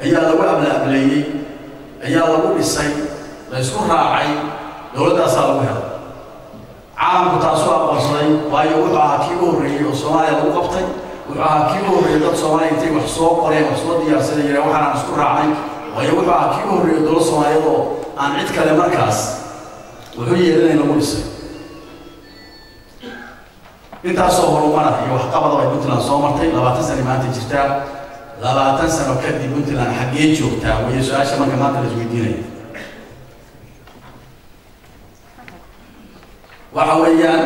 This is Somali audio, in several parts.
ayaa lagu ablaableeyey ayaa lagu dhisay la ysku raacay dowladdaasaa lagu helay caalamku taasuu aqoonsaday waayo wuxuu ahaa kii u horreeyey oo soomaaliya lagu qabtay wuxuu ahaa kii u horreeyey dad soomaaliya intay wax soo qoreen wax soo diyaarsaday yireen waxaanaan isku raacnay waayo wuxuu ahaa kii u horreeyey dowlad soomaaliyeed oo aan cid kale markaas wuxuu yeelanay lagu dhisay intaasoo horumara iyo waxqabada ay puntland soo martay labaatan sano maanta jirtaa labaatan sano kadib puntland xaggee joogtaa wayo su-aasha marka maanta la isweydiinaya waxa weeyaan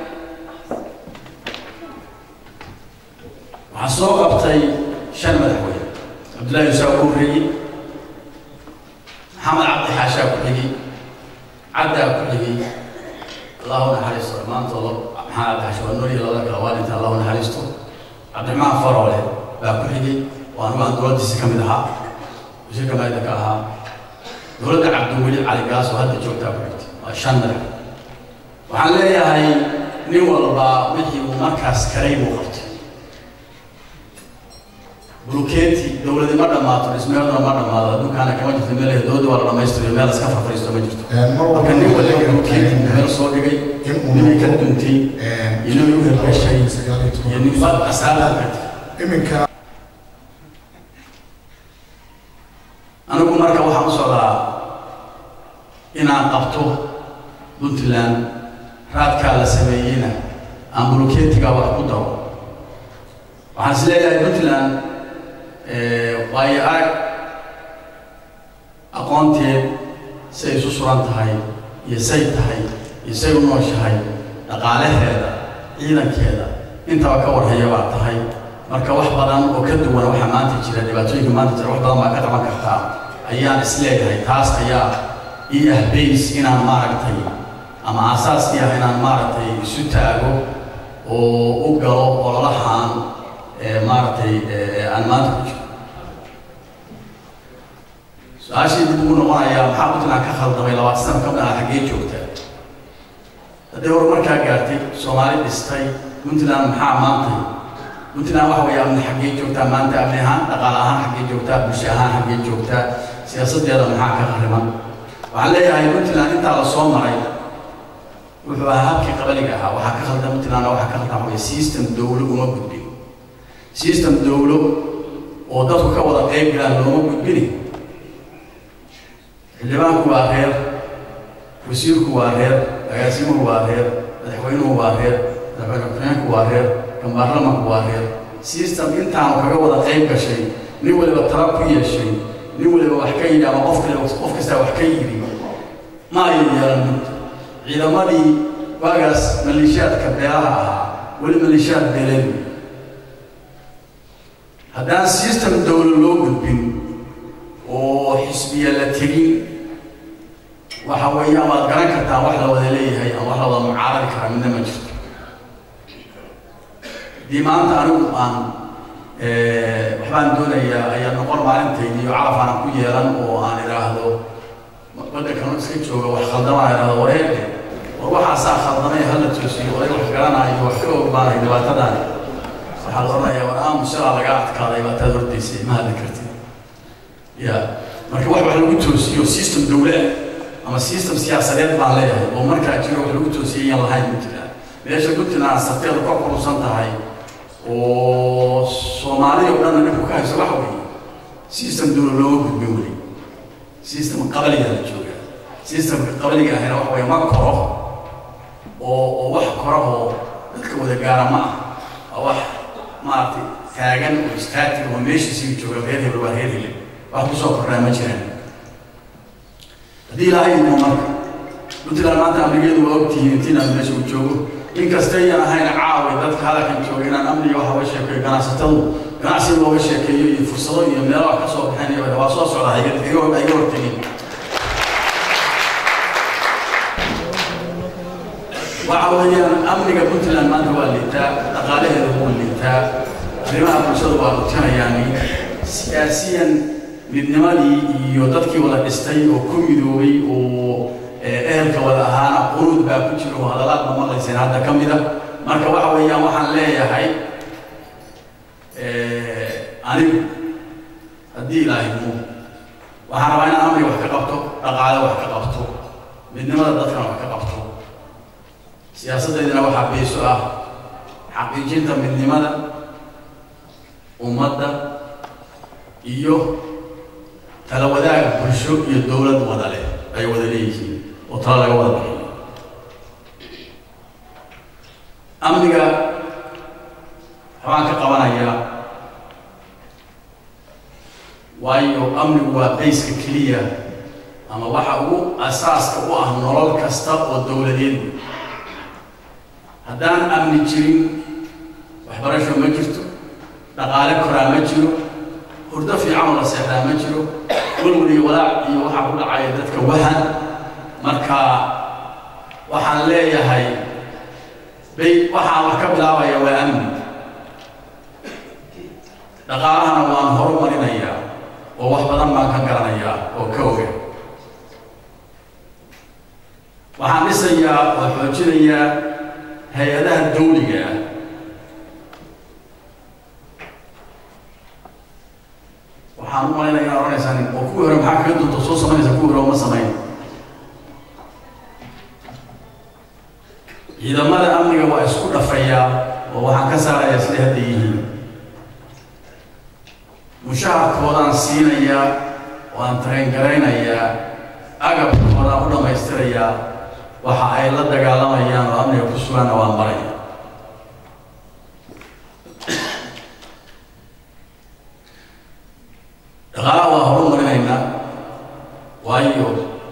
waxaa soo qabtay shan madaxweyne cabdullahi yusaa ugu horreeyey maxamed cabdi xaashaa ku xigay caddaa ku xigay allahu naxariisto dhammaantooda maxamed cabdi xaasha waa noolya labada kale waa dhinta allahu naxariisto cabdiraxmaan faroole baa ku xigay oo anigu aan dowladdiisa ka mid ahaa wasiirka maayda ka ahaa dowladda cabdiweli cali gaas oo hadda joogtaa ku xigtay waa shan madax waxaan leeyahay nin walba wixii uu markaas karay buu qabtay bulukeeti dowladi ma dhammaato dhismeeduna ma dhammaado adduunkaana kama jirto meel dowladda waa la dhammaystirayo meel iska farfariisto ma jirto marka nin walba bulukeeti meel soo dhigay ninay ka duntay iyo ninay u hergashay iyo ninba asaala kartay iminka anigu marka waxaan u socdaa inaan qabto puntland raadkaa la sameeyeyna aan bulukeetiga wax ku daro waxaan is leeyahay puntland waayo arag aqoonteed say isu suran tahay iyo say tahay iyo say u nooshahay dhaqaalaheeda ciidankeeda intaba ka warhaya baa tahay marka wax badan oo ka duwan waxa maanta jira dhibaatooyinka maanta jira wax badan baa ka qaban kartaa ayaan is leeyahay taas ayaa ii ah bays inaan maaragtay ama aasaaskii ah inaan maaragtay isu taago oo u galo ololahaan maaragtay aan maanta ku jiro su-aashii dib ugu noqonayaa maxaa puntland ka khaldamay labaatan sano ka mid ah xaggee joogtaa hadday horumarkaa gaartay soomaali dhistay puntland maxaa maantay puntland waxa weeye amni xaggee joogtaa maanta amni ahaan dhaqaale ahaan xaggee joogtaa bulsho ahaan xaggee joogtaa siyaasaddeeda maxaa ka khariman waxaan leeyahay puntland intaa la soo maray wuxuu ahaa habkii qabaliga ahaa waxaa ka khaldan puntland waxaa ka khaldan waxaweye system dowlo uma gudbin system dowlo oo dadku ka wada qayb galaan looma gudbini xildhibaanku waa reer wasiirku waa reer agaasimuhu waa reer madaxweynuhu waa reer madaxweyne ku-xigeenku waa reer kan baarlamanku waa reer system intaanu kaga wada qayb gashay nin waliba tala ku yeeshay nin waliba wax ka yidhi ama qof kale qof kastaa wax ka yidhi ma ayu yeelan mud ciidamadii waagaas maleeshiyaadka beelaha ahaa weli maleeshiyaad beeleed wey haddaan system dowlo loo gudbin oo xisbiya la tegin waxa weeye amaad garan kartaa wax la wada leeyahay ama wax la wada mucaaradi kara midna ma jirto haddii maanta anigu aan waxbaan doonayaa ayaa noqon maalintaydi iyo calaf aanan ku yeelan oo aan idhaahdo waddankan iska jooga wax khaldamaan idhahdo wareerde war waxaasaa khaldamay hala toosiyo oday wax garanaayo wax ka ogbaanay dhibaatadaani waxaa la odhanayaa war aamusilaa laga adkaaday baataad hordaysay ma hadli kartid ya marka wax wax lagu toosiyo system dowle ah ama system siyaasadeed baan leeyahay oo markaa jiro wax lagu toosiyay yaan lahayn puntland meesha puntland sarteedu ka kurusan tahay oo soomaaliya o dhanna dhibku ka hayso waxa weeye system dowle looga gudbin weli system qabaliga la jooga systemka qabaliga ahina waxa weeye ma koro oo oo wax koro oo dadka wada gaara ma ah waa wax maaragtay taagan oo istaatig oo meeshiisii jooga reer hebel waa reer hebel wax kusoo kordhaa ma jiraan haddii ilaahay idmo marka puntland maanta amnigeedu waa ogtihiin intiinaan meesha uu joogo inkasta ayaan ahayn caawi dadka hadalkan jooga inaan amniga waxa uga sheekeeyo ganacsatadu ganacsi looga sheekeeyo iyo fursado iyo meelo wax ka soo baxaynaya waa soo socda iga iga hortegin waxa weeyaan amniga puntland maanta waa liitaa dhaqaalaheeda waa liitaa arrimaha bulshada waa lutinayaani siyaasiyan midnimadii iyo dadkii wada dhistay oo ku midoobay oo ehelka wada ahaana quruud baa ku jira oo hadalaad ma maqlayseen hadda ka mid a marka waxa weeyaan waxaan leeyahay anigu haddii haddii ilaahay mu waxaan rabaa inaan amniga wax ka qabto dhaqaale wax ka qabto midnimada dadkana wax ka qabto siyaasaddeydina waxaa beeso ah xaqiijinta midnimada ummadda iyo tala wadaag bulsho iyo dowlad wada leh ay wada leeyihiin oo tala laga wada bixiyo amniga waxbaan ka qabanayaa waayo amnigu waa bayska keliya ama waxa ugu asaaska u ah nolol kasta oo dowladeed haddaan amni jirin waxbarasho ma jirto dhaqaale koraa ma jiro hurdo fiican oo la seexdaa ma jiro walwal iyo walaac iyo waxaa ku dhacaya dadka wahan marka waxaan leeyahay bay waxaan wax ka bilaabaya waa amni dhaqaalahana waan horumarinayaa oo wax badan baan ka garanayaa oo ka oga waxaan dhisayaa oo xoojinayaa hay-adaha dawliga ah waxaan u malaynaya inaa odhanaysaan oo kuwii hore maxaa kaga dunto soo samaynaysa kuwii hore uma samayn ciidamada amniga waa isku dhafayaa oo waxaan ka saarayaa siday hadda yihiin mushaharkoodaan siinayaa waan tarengaraynayaa agabkoodaan u dhammaystirayaa waxa ay la dagaalamayaan oo amniga ku sugaanna waan baraya dhaqaalaha waa horumarinaynaa waayo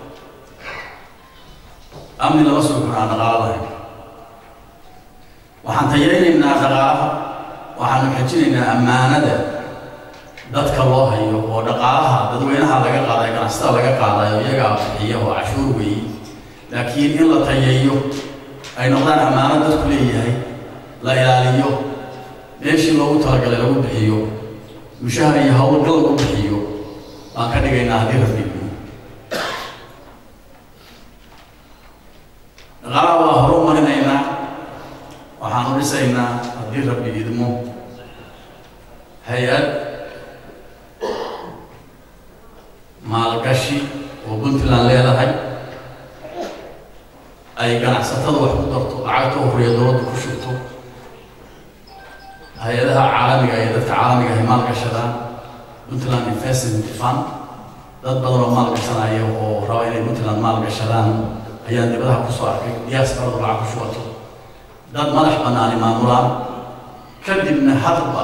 amni lama sugi karo aan dhaqaalo lahayn waxaan tayaynaynaa dhaqaalaha waxaanu xejinaynaa ammaanada dadka loo hayo oo dhaqaalaha dadweynaha laga qaadayo ganacsatada laga qaadayo iyagaa bixiya oo cashuur weeye laakiin in la tayeeyo ay noqdaan ammaano dadku leeyahay la ilaaliyo meeshii loogu talagalay lagu bixiyo mushahar iyo howlgal lagu bixiyo baan ka dhigaynaa haddii rabbigu dhaqaalaha waa horumarinaynaa waxaanu dhisaynaa haddii rabbi idmo hay-ad maalgashi oo puntland leedahay ay ganacsatada wax ku darto lacagta horiya dowladda ku shubto hay-adaha caalamiga iyo dadka caalamiga ay maalgashadaan puntland investment fund dad badan oo maalgashanaya oo raba inay puntland maalgashadaan ayaan dibadaha kusoo arkay diyaaskaradu lacag ku shubato dad madax banaani maamulaan kadibna hadba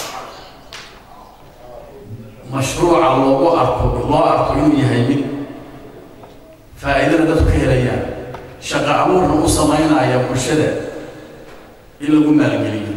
mashruuca loogu arko loo arko inuu yahay mid faa'iidana dadku ka helayaan shaqo abuurna u samaynaya bulshada in lagu maalgeliyo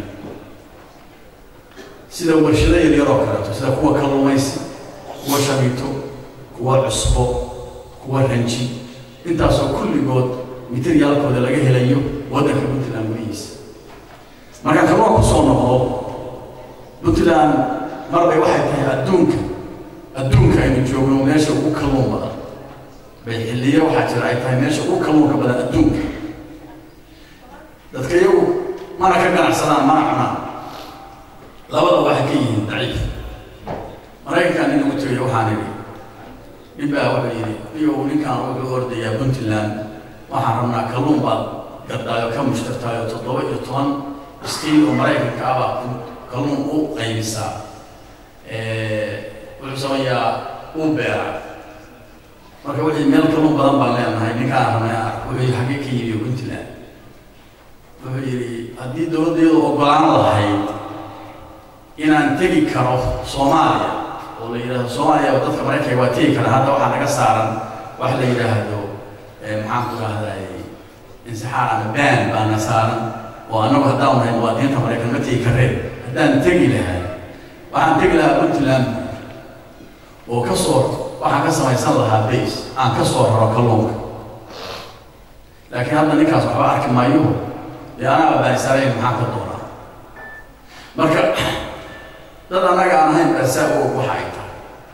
sida warshado yaryar oo kaleeto sida kuwa kalluumaysi kuwa shabiito kuwa cusbo kuwa ranji intaasoo kulligood materyaalkooda laga helayo waddanka puntland gudihiisa markaan kalluun kusoo noqdo puntland marbay waxay tahay adduunka adduunka aynu joogno meesha ugu kalluun badan bay xilliyo waxaa jira ay tahay meesha ugu kalluunka badan adduunka dadka iyagu mana ka ganacsadaan mana cunaan labada waxay ka yihiin daciif maraykankan nin ugu tegay waxaan idhi nin baa wuxuu yidhi iyow ninkaan wuxuu ordayaa puntland waxaan rabnaa kalluun baad gardaayo ka mushtartaayo toddoba iyo toban iskiil oo maraykanka ah baa kalluun u qaybisaa wuxuu samayaa uu beera marka wixii meel kalluun badan baan leenahay ninkaan rabnay ark wuxuu yidhi xaggee ka yimiyo puntland wuxuu yidhi haddii dowladdeedu ogolaan lahayd inaan tegi karo soomaaliya oo la yidhaahdo soomaaliya oo dadka maraykanka waa tegi kara hadda waxaa naga saaran wax la yidhaahdo maxaan ku rahday insixaar ama baan baana saaran oo annagu haddaan nahay muwaadiniinta maraykan ma tegi kareen haddaan tegi lahay waxaan tegi lahaa puntland oo ka soo waxaan ka samaysan lahaa base aan ka soo raro kalluunka laakiin hadda ninkaas waxba arki maayo dee anaa baanisaarayn maxaan ka doonaa marka dad annaga aan ahayn baasaa og waxa ay tahay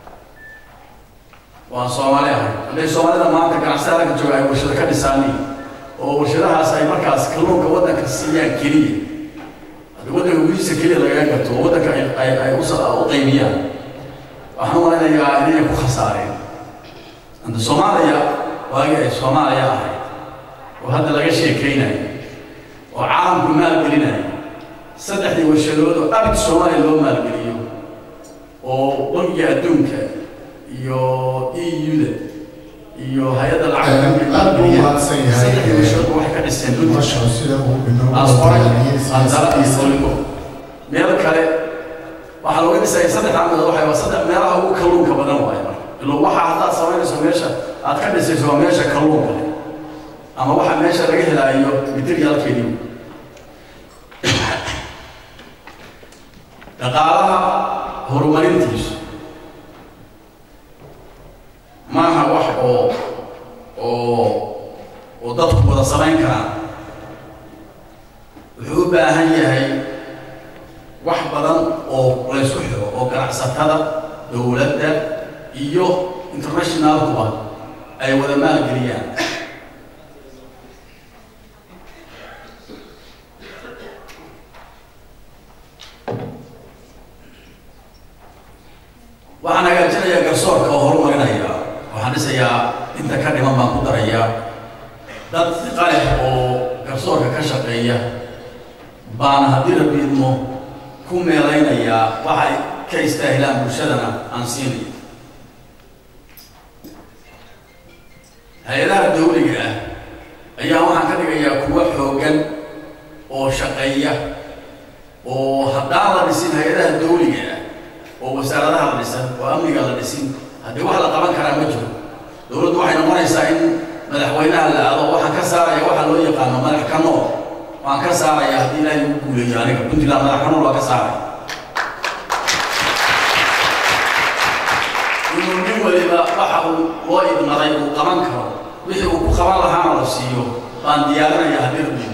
waan soomaali ahay hadday soomaalida maanta ganacsatada jooga ay warshado ka dhisaaniin oo warshadahaas ay markaas kalluunka waddanka siiyaan keliya hadda waddanka gudihiisa keliya lagaga gato oo waddanka ay ay ay u qaybiyaan waxaan u malaynayaa inay ku khasaareen anta soomaaliya waagii ay soomaaliya ahayd oo hadda laga sheekaynayo oo caalamku maalgelinayo saddexdii warshadood oo abid soomaaliya loo maalgeliyo oo bangiga adduunka iyo e u-da iyo hay-adda lacagsaddexdii warshadoodba waxay ka dhiseen asqoray iyo soligo meel kale waxaa looga dhisaya saddex meelood waxay waa saddex meelaha ugu kalluunka badan waaye marka ilo waxa haddaad samaynayso meesha aad ka dhisayso waa meesha kalluunka leh ama waxa meesha laga helaayo materialkeedii dhaqaalaha horumarintiisu maaha wax oo oo oo dadku wada samayn karaan wuxuu u baahan yahay wax badan oo laysku xiro oo ganacsatada dowladda iyo internationalkuba ay wada maalgeliyaan waxaan hagaajinayaa garsoorka oo horumarinaya waxaan dhisayaa inta ka dhiman baan ku darayaa dad qalix oo garsoorka ka shaqeeya baana haddii rabbi idmo ku meelaynayaa waxay ka istaahilaan bulshadana aan siinaya hay-adaha dawliga ah ayaa waxaan ka dhigayaa kuwa xooggan oo shaqeeya oo haddaan la dhisin hay-adaha dawliga ah oo wasaaradaha la dhisan oo amniga la dhisin haddii wax la qaban karaa ma jiro dowladdu waxay noqonaysaa in madaxweynaha la aado waxaan ka saaraya waxa loo yaqaano madax ka nool waan ka saaraya haddii ilaahay ugu guuleeyo aniga puntland madax ka nool waa ka saaraya inuu nin waliba waxa uu loo idmaday uu qaban karo wixii uu ku qaban lahaana la siiyo baan diyaarinaya haddii rabbigu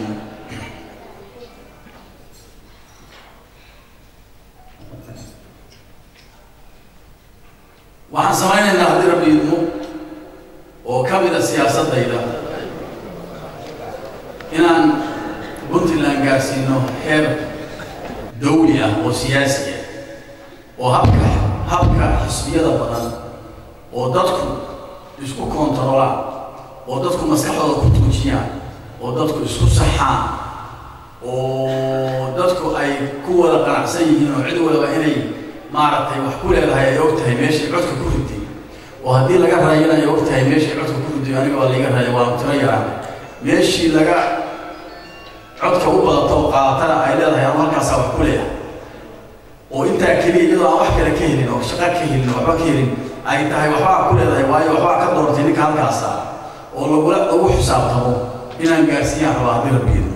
waxaan samaynaynaa haddii rabbi idmo oo ka mida siyaasadayda inaan puntland gaarsiino heer dawli ah oo siyaasi ah oo habka habka xisbiyada badan oo dadku isku kontarolaan oo dadku maskaxdooda ku tuujiyaan oo dadku isku saxaan oo dadku ay ku wada qanacsan yihiin oo cid walaba inay maaragtay wax ku leedahay ay og tahay meeshay codka ku riday oo haddii laga raayana ay og tahay meeshay codka ku riday aniga waa laiga raaya waa tiro yaraan meeshii laga codka u badato oo qaadatana ay leedahay anu halkaasaa wax ku leeyahay oo intaa keliya iyadoo aan wax kale ka helin oo shaqa ka helin waxba ka helin ay tahay waxbaa ku leedahay waayo waxbaa ka doortay ninka halkaasa oo lagula lagu xisaabtamo inaan gaarsiiyaan rabaa haddii rabbigeedu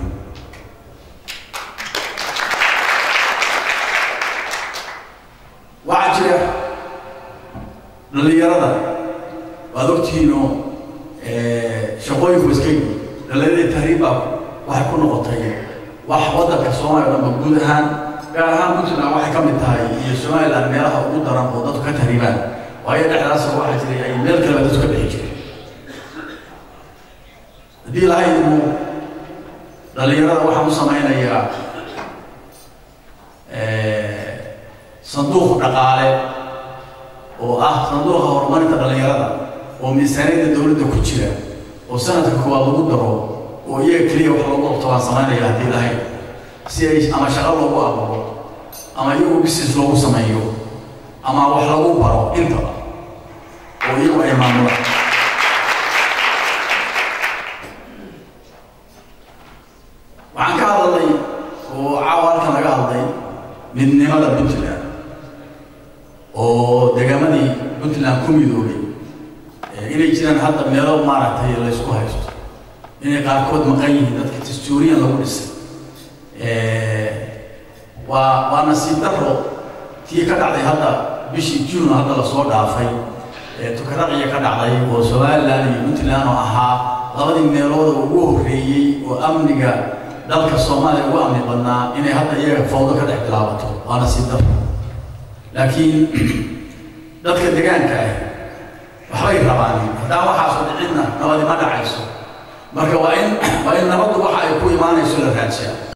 waxaa jira dhallinyarada waad ogtihiinoo shaqooyinku iskagi dhallinyaradii tahriib baa waxay ku noqotay wax waddanka soomaaliya o dhanba guud ahaan gaar ahaan puntland waxay ka mid tahay iyo somaliland meelaha ugu daran oo dadku ka tahriibaan waayo dhexdaas waxaa jiray ay meel kaleba dadku ka bixi jiray haddii lahaydu dhallinyarada waxaan u samaynayaa sanduuq dhaqaale oo ah sanduuqa horumarinta dhallinyarada oo miisaaniyadda dowladda ku jira oo sanadka koowaad lagu daro oo iyaga keliya wax loogu qabto waan samaynaya haddii lahayd si ay ama shaqo loogu abuuro ama iyagu business loogu sameeyo ama wax lagu baro intaba oo iyagu ay maamulaan waxaan ka hadalnay oo caawa halkan laga hadlay midnimada puntland oo deegaamadii puntland ku midoobay inay jiraan hadda meelo maaragtay laysku haysto inay qaarkood maqan yihiin dadka dastuuriyan lagu dhisay waa waa nasiib daro tii ka dhacday hadda bishii juun hadda lasoo dhaafay tukaraqiya ka dhacday oo somaliland iyo puntland oo ahaa labadii meelood oo ugu horreeyey oo amniga dalka soomaaliya ugu amni badnaa inay hadda iyaga fawdo ka dhex bilaabato waa nasiib daro laakiin dadka deegaanka ah waxbay rabaan haddaan waxaasoo dhicinna nabadi ma dhacayso marka waa in waa in nabaddu waxa ay ku imaanayso la raajiyaa